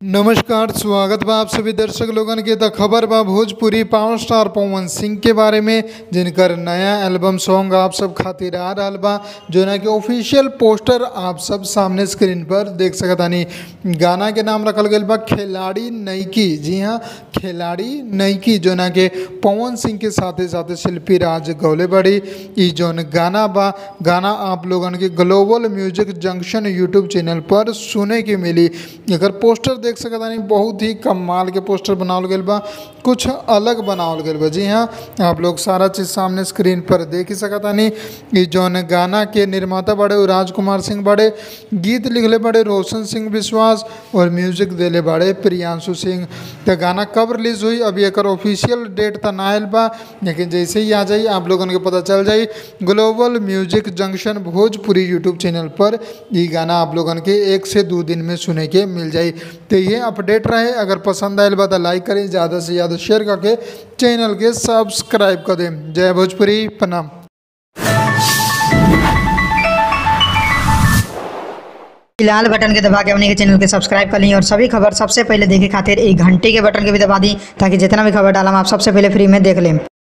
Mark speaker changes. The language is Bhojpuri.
Speaker 1: नमस्कार स्वागत बा आप सभी दर्शक लोगन के त खबर बा भोजपुरी पावर स्टार पवन सिंह के बारे में जिनकर नया एल्बम सॉन्ग आप सब खातिर आ रहल बा जोना के ऑफिशियल पोस्टर आप सब सामने स्क्रीन पर देख सकतानी गाना के नाम रखल गईल बा खिलाड़ी नईकी जी हाँ खिलाड़ी नईकी जोना के पवन सिंह के साथे साथे शिल्पी राज गौले बड़ी ई जोन गाना बा गाना आप लोगन के global music junction YouTube channel पर सुने के मिली एकर पोस्टर देख सकतानी बहुत ही कमाल के पोस्टर बनावल गईल बा कुछ अलग बनावल गईल बा जी हाँ आप लोग सारा चीज़ सामने स्क्रीन पर देख ही सकतानी ई जौन गाना के निर्माता बड़े उ राजकुमार सिंह बड़े गीत लिखले बड़े रोशन सिंह विश्वास और म्यूजिक देले बड़े प्रियांशु सिंह तो गाना कब रिलीज हुई अभी एकर ऑफिशियल डेट त ना आयल बा लेकिन जैसे ही आ जाई आप लोगन के पता चल जाई global music junction Bhojpuri YouTube channel पर ई गाना आप लोगन के एक से दो दिन में सुने के मिल जाई तो ये अपडेट रहे अगर पसंद आयल बा तो लाइक करें ज़्यादा से ज़्यादा शेयर करके चैनल के सब्सक्राइब कर दें जय भोजपुरी प्रणाम
Speaker 2: लाल बटन के दबा के अपने के चैनल के सब्सक्राइब कर ली और सभी खबर सबसे पहले देखे खातिर एक घंटे के बटन के भी दबा दी ताकि जितना भी खबर डालम आप सबसे पहले फ्री में देख लें